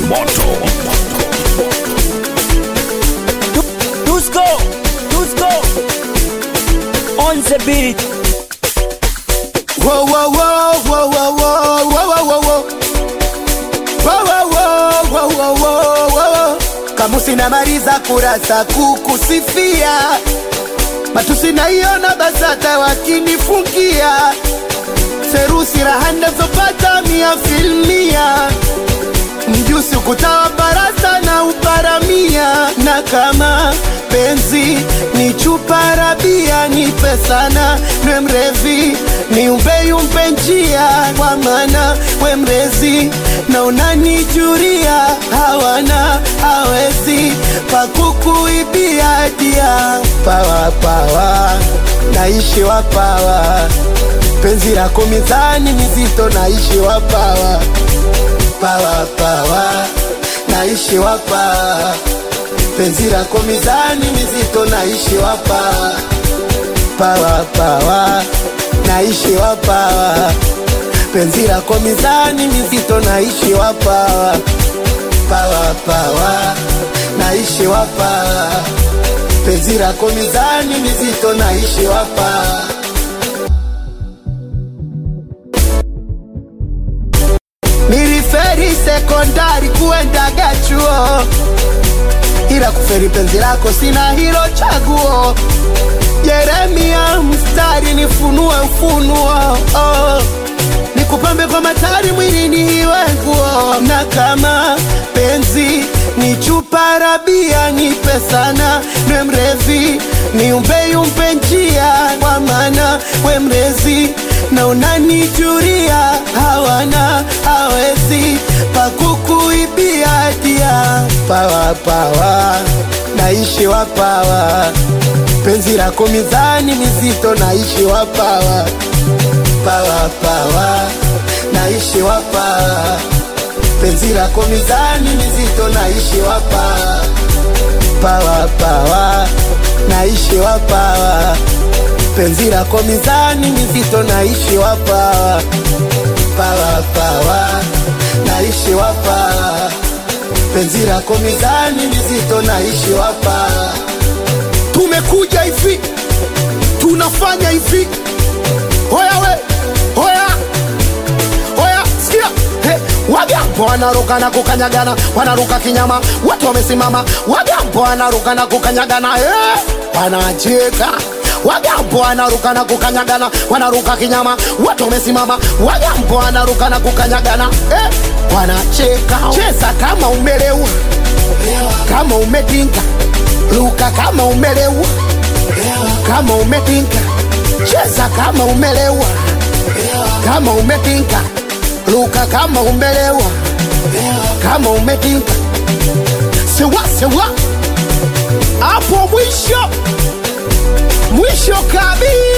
moto Dusko, Dusko, on the beat. Whoa, whoa, whoa, whoa, whoa, whoa, whoa, whoa, whoa. Whoa, whoa, whoa, whoa, whoa, whoa, whoa. Kamusi namaliza kurasa kukusifia, matusi naiona BASATA wakinifungia, serusi raha nazopata mia filmia, mjusi ukutawa barasa na uparamia, na kama penzi ni chupa rabia, nipe sana nwe mrevi ni umbeyumpe njia, kwa maana we mrezi na unanijuria, hawana hawezi pakukuibia dia pawa pawa, naishi wapawa, penzi lako mizani mizito, naishi wapawa pawa pawa, naishi wapawa, penzi lako mizani mizito, naishi wapawa pawa pawa, naishi wapawa, penzi lako mizani mizito, naishi wapawa pawa pawa, naishi wapawa, penzi lako mizani mizito, naishi wapawa Niliferi sekondari kuendaga chuo, ila kuferi penzi lako sina hilo chaguo. Yeremia mstari nifunue ufunuo oh. Nikupambe kwa matari mwilini iwe nguo, na kama penzi ni chupa rabia, nipe sana nwe mrevi, niumbe yumpe njia, kwa maana we mrezi na unanijuria, hawana hawezi pakukuibia dia pawa pawa, naishi wapawa penzi lako mizani mizito, naishi wapawa pawa pawa, naishi wapawa penzi lako mizani mizito, naishi wapawa pawa pawa, naishi wapawa penzi lako mizani mizito, naishi wapawa pawa pawa, naishi wapawa penzi lako mizani mizito, naishi wapawa tumekuja hivi, tunafanya hivi. Hoya we, hoya, hoya, sikia Hey, Wagambo wanaruka na kukanyagana, wanaruka kinyama, watu wamesimama. Wagambo wanaruka na kukanyagana, eh, wanacheka. Wagambo wanaruka na kukanyagana, wanaruka kinyama, watu wamesimama. Wagambo wanaruka na kukanyagana, eh, wanacheka. Cheza kama umelewa, kama umetinka luka kama umelewa, kama umetinka, cheza kama umelewa, kama umetinka, luka kama umelewa, kama umetinka, sewa sewa, hapo mwisho mwisho kabisa.